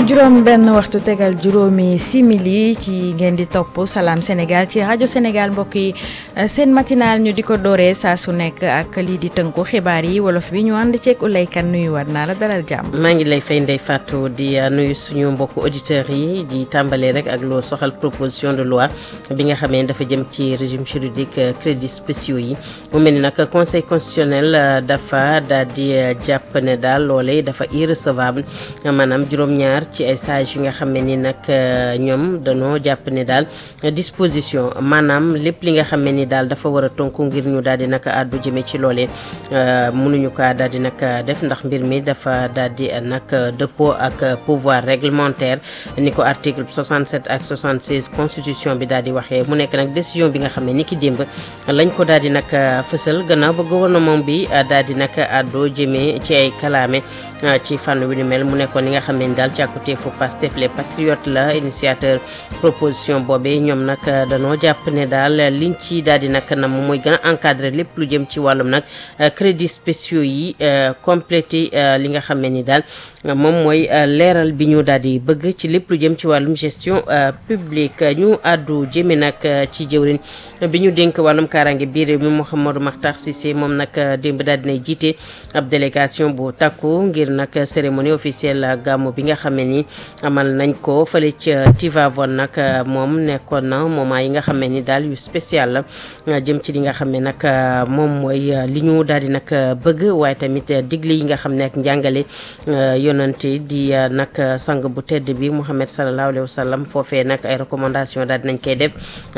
juróom benn waxtu tegal juróomi simili ci ngeen di topp Salam Sénégal ci rajo Sénégal mbokk yi seen matinal ñu di ko dooree saa su nekk ak lii di tënku xibaar yi wolof bi ñu ànd ceeg Ulay Kan nuyu war naa la dalal jàmm. maa ngi lay fay Ndeye Fatou di nuyu suñu mbokku auditeurs yi di tàmbalee rek ak loo soxal proposition de loi bi nga xamee dafa jëm ci régime juridique crédits spéciaux yi mu mel ni nag conseil constitutionnel dafa daal di jàpp ne daal loolee dafa irrecevable maanaam juróom-ñaar ci ay sages yi nga xam ne ni nag ñoom dañoo jàpp ne daal disposition maanaam lépp li nga xam ne ni daal dafa war a tonku ngir ñu daal di nag àddu jëme ci loolee mënuñu kaa daal di nag def ndax mbir mi dafa daal di nag dëppoo ak pouvoir réglementaire ni ko article 67 ak 76 constitution bi daal di waxee mu nekk nag décision bi nga xam ne ni ki démb lañ ko daal di nag fësal gannaaw ba gouvernement bi daal di nag àddu jëmee ci ay kalaame ci fànn wi ni mel mu nekkoon li nga xam ne ni daal càkkuteefu Pastef les patriotes la initiateur proposition boobee ñoom nag danoo jàpp ne daal liñ ci daal di nag na moom mooy gën a encadrer lépp lu jëm ci wàllum nag crédits spéciaux yi complété li nga xam ne ni daal moom mooy leeral bi ñu daal di bëgg ci lépp lu jëm ci wàllum gestion publique ñu àddu jëme nag ci jëwriñ bi ñu dénk wàllum kaaraange biir réew mi Mouhamadou Makhtar Cissé moom nag démb daal dinay jiite ab délégation bu takku ngir nag cérémonie officielle gàmmu bi nga xam ne ni amal nañ ko fële ca Tivaouane nag moom nekkoon na moment yi nga xam ne ni daal yu spécial la jëm ci li nga xam ne nag moom mooy li ñu daal di nag bëgg waaye tamit digle yi nga xam ne ak njàngale yonante di nag sang bu tedd bi Mouhamed sallallahu alayhi wa sallam foofee nag ay recommandation daal dinañ koy def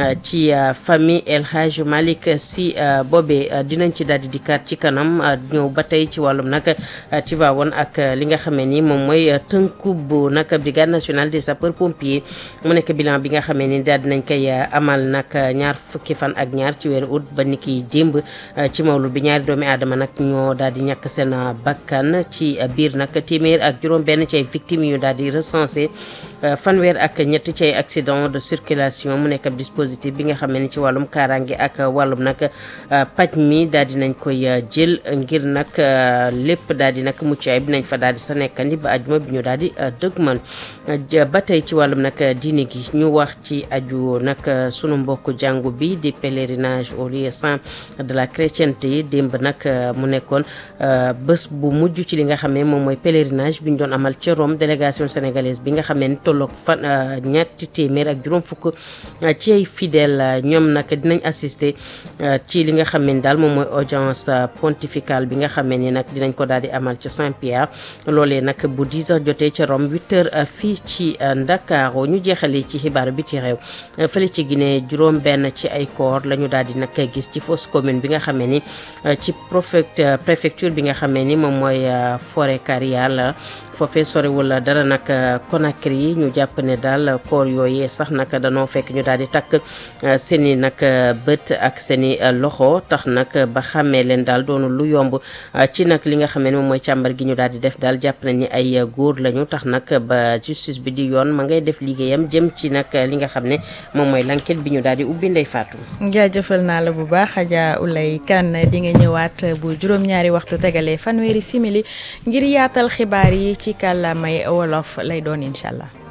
ci famille El Hadj Malick Sy boobee dinañ ci daal di dikkaat ci kanam ñëw ba tey ci wàllum nag Tivaouane ak li nga xam ne ni moom mooy tënku bu nag brigade nationale des sapeurs pompiers mu nekk bilan bi nga xam ne ni daal dinañ koy amal nag ñaar fukki fan ak ñaar ci weeru août ba ni ki démb ci mawlu bi ñaari doomi aadama nag ñoo daal di ñàkk seen bakkan ci biir nag téeméer ak juróom benn ci ay victimes yu daal di recensé fanweer ak ñett ci ay accident de circulation mu nekk ab dispositif bi nga xam ne ni ci wàllum kaaraange ak wàllum nag paj mi daal di nañ koy jël ngir nag lépp daal di nag mucc ay bi nañ fa daal di sa nekkandi ba ajuma bi ñu daal di dëgmal ba tey ci wàllum nag diine gi ñu wax ci aju nag sunu mbokk jàngu bi di pèlerinage au lieu saint de la chrétienté démb nag mu nekkoon bés bu mujj ci li nga xam ne moom mooy pèlerinage bi ñu doon amal ca Rome délégation sénégalaise bi nga xam ne tolloog fan ñetti téeméer ak juróom fukk ci ay fidèles ñoom nag dinañ assister ci li nga xam ne daal moom mooy audience pontificale bi nga xam ne nag dinañ ko daal di amal ca Saint-Pierre loolee nag bu 10 heures jotee ca Rome 8 heures fii ci Ndakaaru ñu jeexalee ci xibaar bi ci réew fële ci Guinée juróom benn ci ay corps la ñu daal di nag gis ci fosse commune bi nga xam ne ni ci préfecture bi nga xam ne ni moom mooy forêt Karial foofee sorewul dara nag Conakry ñu jàpp ne daal koor yooyee sax nag danoo fekk ñu daal di takk seen i nag bët ak seen i loxo tax nag ba xàmmee leen daal doonu lu yomb ci nag li nga xam ne moom mooy càmbar gi ñu daal di def daal jàpp nañ ni ay góor lañu tax nag ba justice bi di yoon ma ngay def liggéeyam jëm ci nag li nga xam ne moom mooy l'enquête bi ñu daal di ubbi ndey faatu. jaajëfal naa la bu baax Adja Ulay Kan di nga ñëwaat bu juróom-ñaari waxtu tegalee fanweeri simili ngir yaatal xibaar yi ci kàllaamay wolof lay doon incha allah.